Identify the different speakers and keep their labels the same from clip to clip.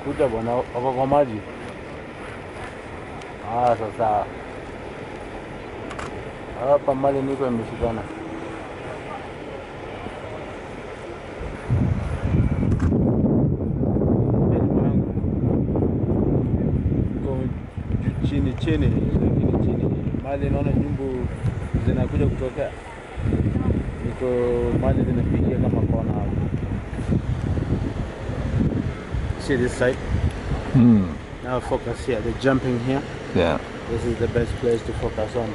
Speaker 1: kuja bwana, wako kwa maji. Ah, sasa hapa mali niko imeshikana. Iko ju- chini chini, lakini chini mali naona nyumbu zinakuja kutokea, niko mali zinapigia kama kona hapo. See this side?
Speaker 2: Mm.
Speaker 1: Now focus here. They're jumping here.
Speaker 2: Yeah.
Speaker 1: This is the best place to focus on.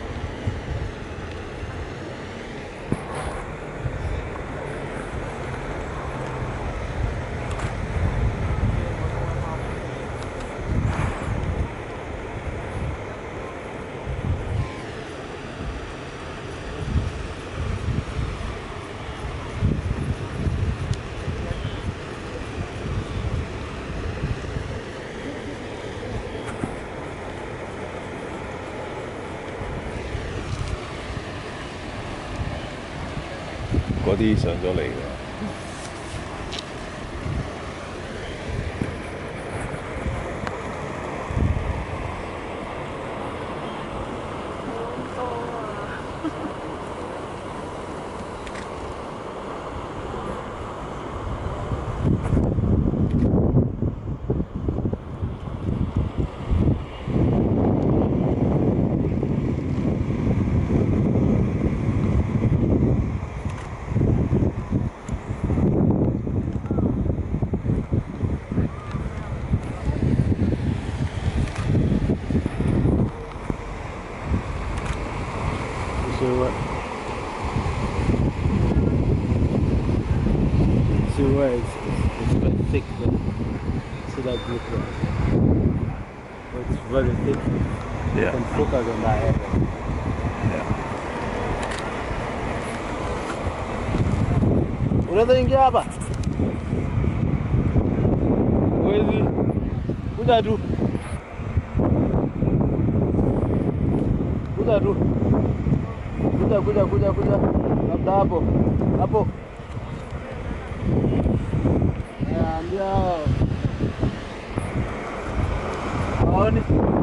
Speaker 2: 嗰啲上咗嚟㗎。
Speaker 1: You see what? See where it's, it's, it's quite thick there. See that blue there? It's very thick. You
Speaker 2: Yeah.
Speaker 1: can focus on that area.
Speaker 2: Yeah.
Speaker 1: Unaweza ingia hapa? Huwezi. Kuja tu. Kuja tu. Kuja kuja kuja kuja. Labda hapo. Hapo. Ya, ndio. Haoni?